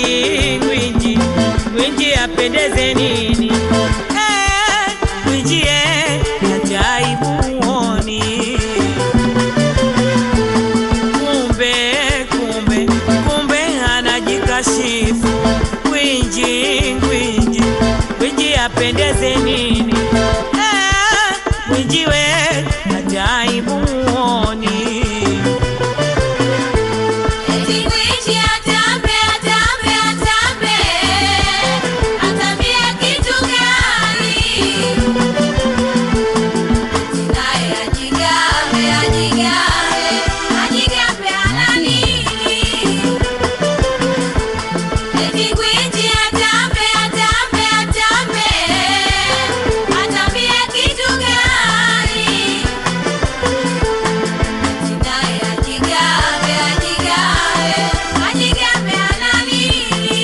gwiji gwiji gwiji apendeze nini Eh, gwiji eh, ajaibuoni kumbe kumbe kumbe anajikashifu gwiji gwiji gwiji apendeze nini Eh, gwiji we ajaibuoni Eti gwiji atambe, atambe, atambe, atambie kitu gani? Naye ajigambe, ajigambe, ajigambe ana nini? Eti gwiji atambe, atambe, atambe, atambie kitu gani? Naye ajigambe, ajigambe, ajigambe ana nini?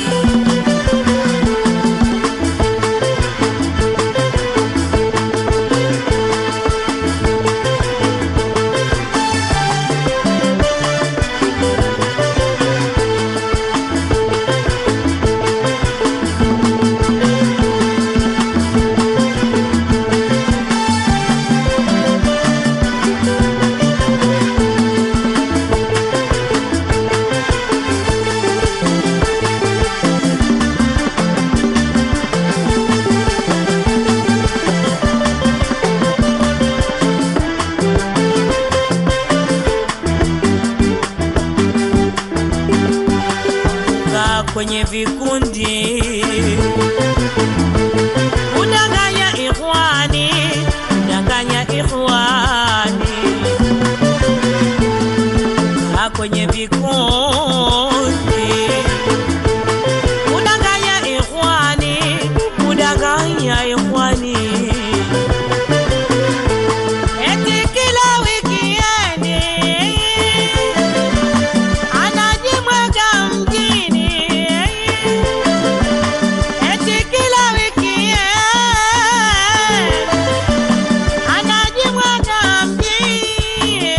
kaa kwenye vikundi udanganya ikhwani udanganya ikhwani kaa kwenye vikundi udanganya ikhwani udanganya ikhwani eti kila wikiendi anajimwaga mjini eti kila wiki anajimwaga mjini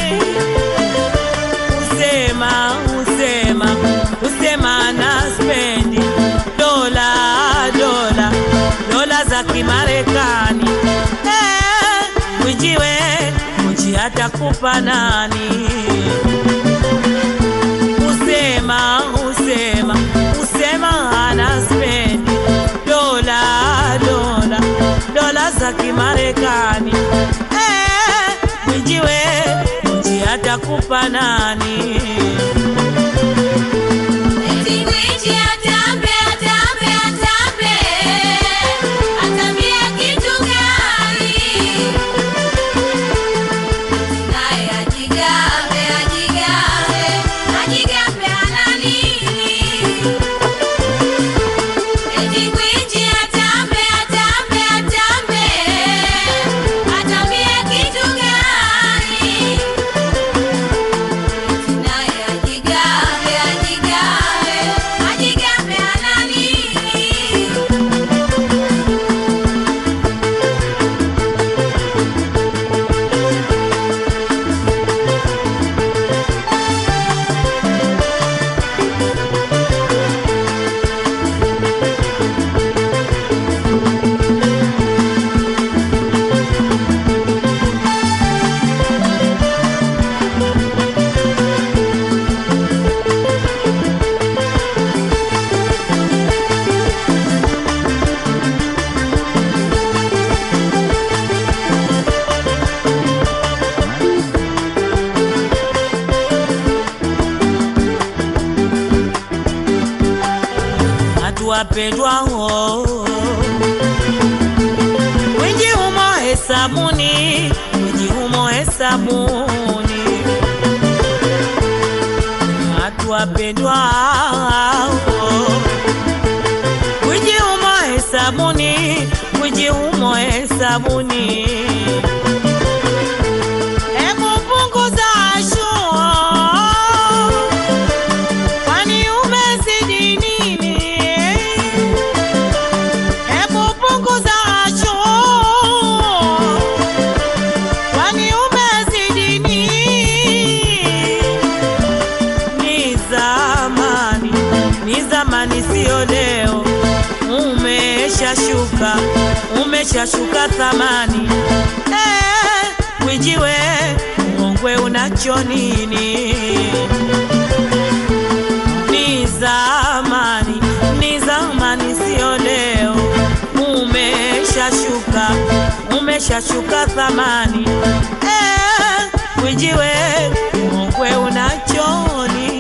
usema usema usema na spendi dola dola dola za kimarekani Eh, mwijiwe mji atakupa nani usema usema usema ana spendi dola dola dola za kimarekani Eh, mwijiwe mji atakupa nani Eti gwiji atambe, atambe, atambe, atambie kitu gani? Naye ajigambe, ajigambe, ajigambe ana nini? Eti gwiji atambe, atambe, atambe, atambie kitu gani? Naye ajigambe, ajigambe, ajigambe ana nini? watu wapendwao wingi humo hesabuni wingi humo hesabuni watu wapendwao wingi humo hesabuni wingi humo hesabuni Hebu punguza shua kwani umezidi nini? Hebu punguza choo, kwani umezidi nini? Ni zamani, ni zamani zamani, sio leo. Umeshashuka, umeshashuka thamani. Eh, Mwijiwe Mongwe, unacho nini? Ni zamani, ni zamani, sio leo. Umeshashuka, umeshashuka thamani. Eh, Mwijiwe Mongwe, unacho nini?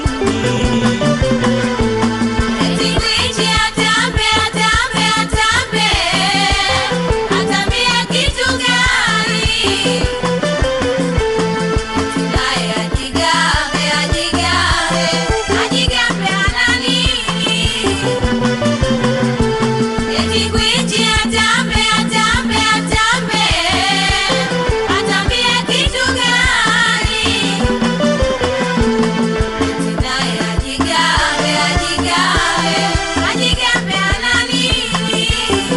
Eti gwiji atambe, atambe, atambe. Atambia kitu gani? Naye ajigambe, ajigambe, ajigambe ana nini? Eti gwiji atambe, atambe, atambe. Atambia kitu gani? Naye ajigambe, ajigambe, ajigambe ana nini?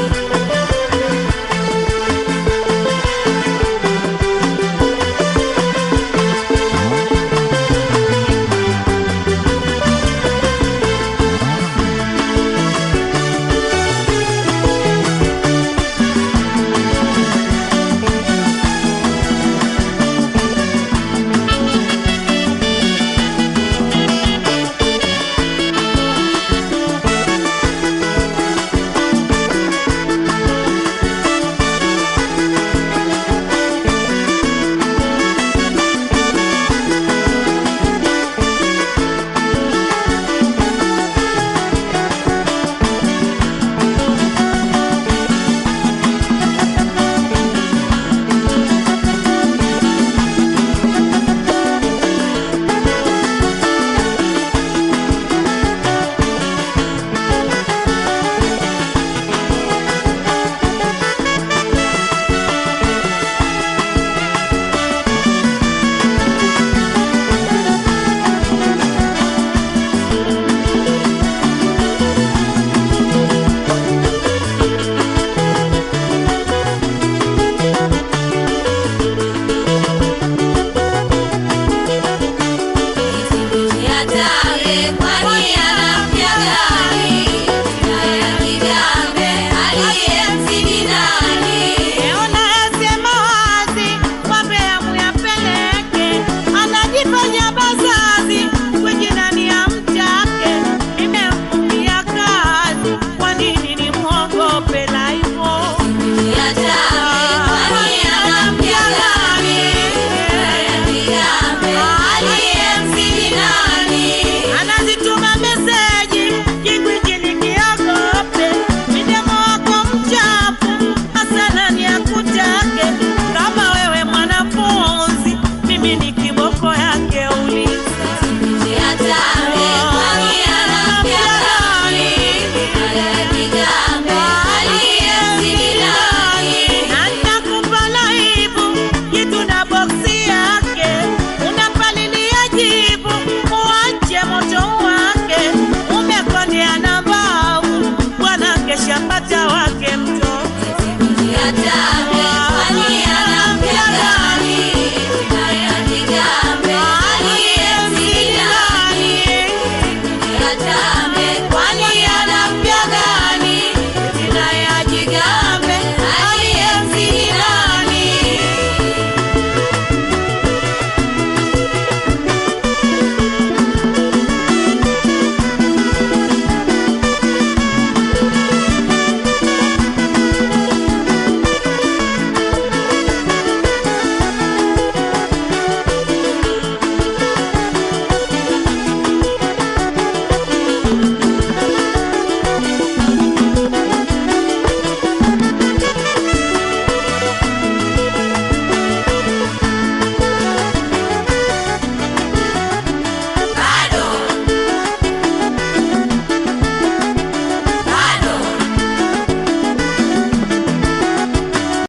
Atambe, kwani anamja gani? Naye ajigambe, aliyemzidi nani? Unayasema wazi, wambea muyapeleke, anajifanya bazazi, kujinani amtake, nimemfungia kazi, kwa nini nimwogope na hivyo? Atambe, kwani anamja gani? Naye ajigambe, aliyemzidi nani? Anazituma meseji, kigwiji nikiogope, midemo wako mchafu, hasa ni akutake, kama wewe mwanafunzi, mimi ni kiboko yake uliza Atambe, kwani anamja gani? Naye ajigambe, aliyemzidi nani? Anakupa laibu kitu na boksi yake, unapalilia jibu uache moto wake, umekondea na mbavu, bwana kesha pata wake mtoto. Atambe, kwani anamja gani? Naye ajigambe, aliyemzidi nani? Atambe,